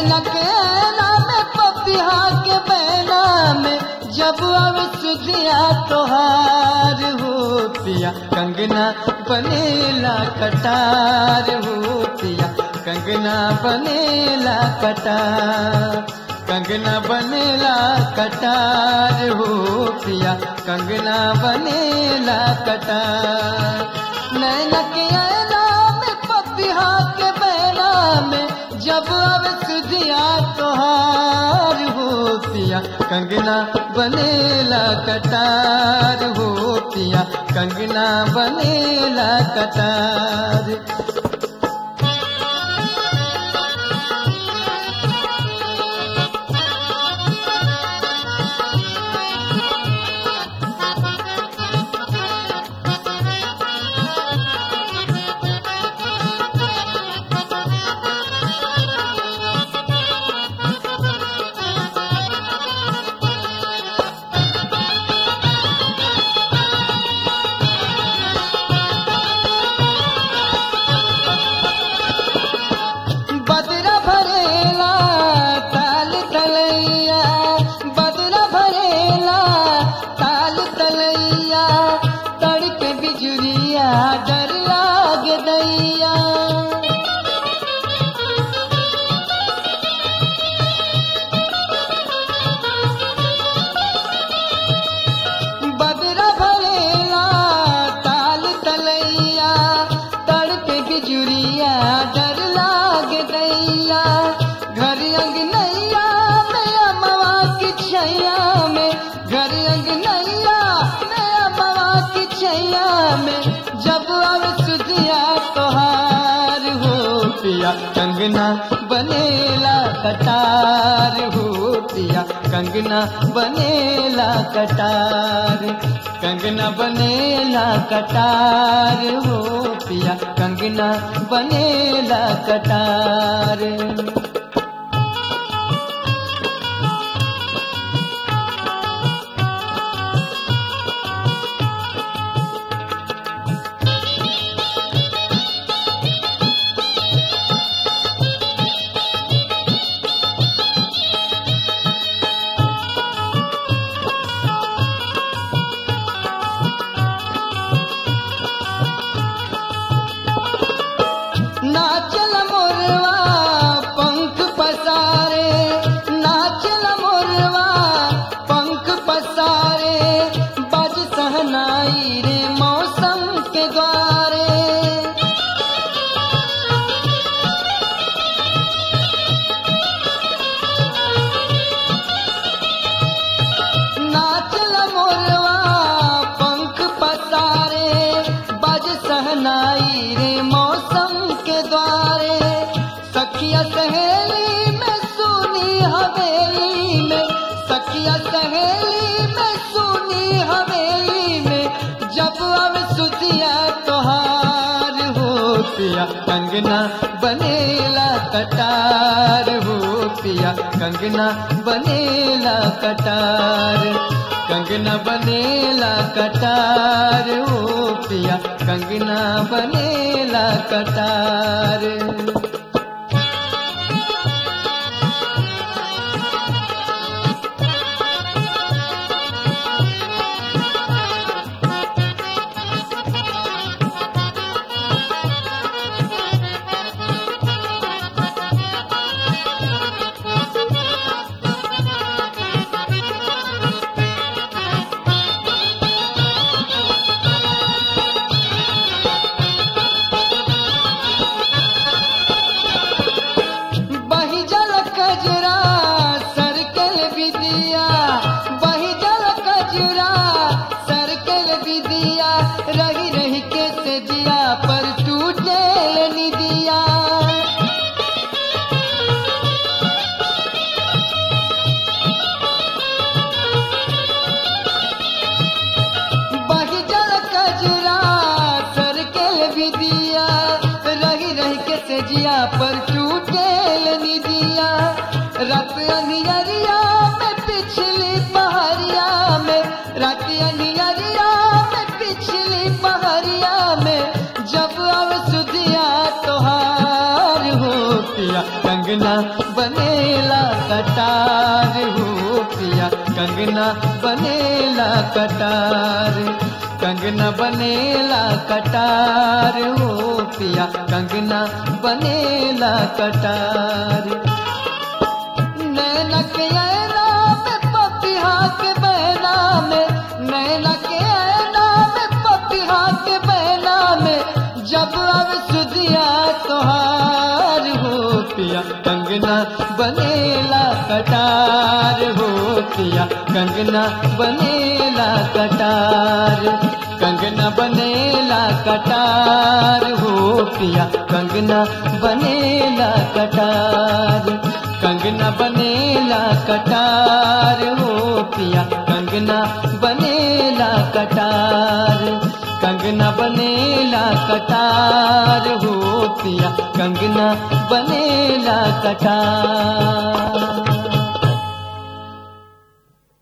नैना के नाम पपिहा के बैना में जब अब सुधिया तोहार हो पिया कंगना बनेला कटार हो पिया कंगना बनेला कटार कंगना बनेला कटार हो पिया कंगना बनेला कटार नैना के ऐना में पपिहा के बैना में जब अब सुधिया तोहार हो पिया कंगना बनेला कटार हो पिया कंगना बनेला कटार बदरा भरेला ताल तलैया बदरा भरेला ताल तलैया तड़के बिजुरिया डर लाग दैया बदरा भरेला ताल तलैया तड़के बिजुरिया डर लाग दैया घर अंगनैया में अमवा की छैया में घर अंगनैया में अमवा की छैया में जब अब सुधिया तोहार हो पिया कंगना बनेला कटार हो पिया कंगना बनेला कटार कंगना बनेला कटार हो पिया कंगना बनेला कटार नाचल मोरवा पंख पसारे नाचल मोरवा पंख पसारे बज सहनाई रे मौसम के द्वारे नाचल मोरवा पंख पसारे बज सहनाई रे मौसम के द्वारे सखिया सहेली में सुनी हवेली में सखिया सहेली में सुनी हवेली में जब अब सुतिया तोहार हो पिया कंगना बनेला कटार हो पिया कंगना बनेला कटार कंगना बनेला कटार हो पिया कंगना बनेला कटार बही जल कजरा सरकल विदिया बही जल कजरा सरकल विदिया रही रही के तेजिया पर टूटे निदिया बही जल कजरा सरकल विदिया रही रही के तेजिया पर टूटे निदिया रात अनियरिया में पिछली पहरिया में रात अनियरिया में पिछली पहरिया में जब अब सुधिया तोहार हो पिया कंगना बनेला कटार हो पिया कंगना बनेला कटार कंगना बनेला कटार हो पिया कंगना बनेला कटार नैनक ऐना में पपिहा के बहना में नैनक ऐना में पपिहा के बहना में जब अब सुधिया तोहार हो पिया कंगना बनेला कटार हो पिया कंगना बनेला कटार कंगना बनेला कटार हो पिया कंगना बनेला कटार कंगना बनेला कटार हो पिया कंगना बनेला कटार कंगना बनेला कटार हो पिया कंगना बनेला कटार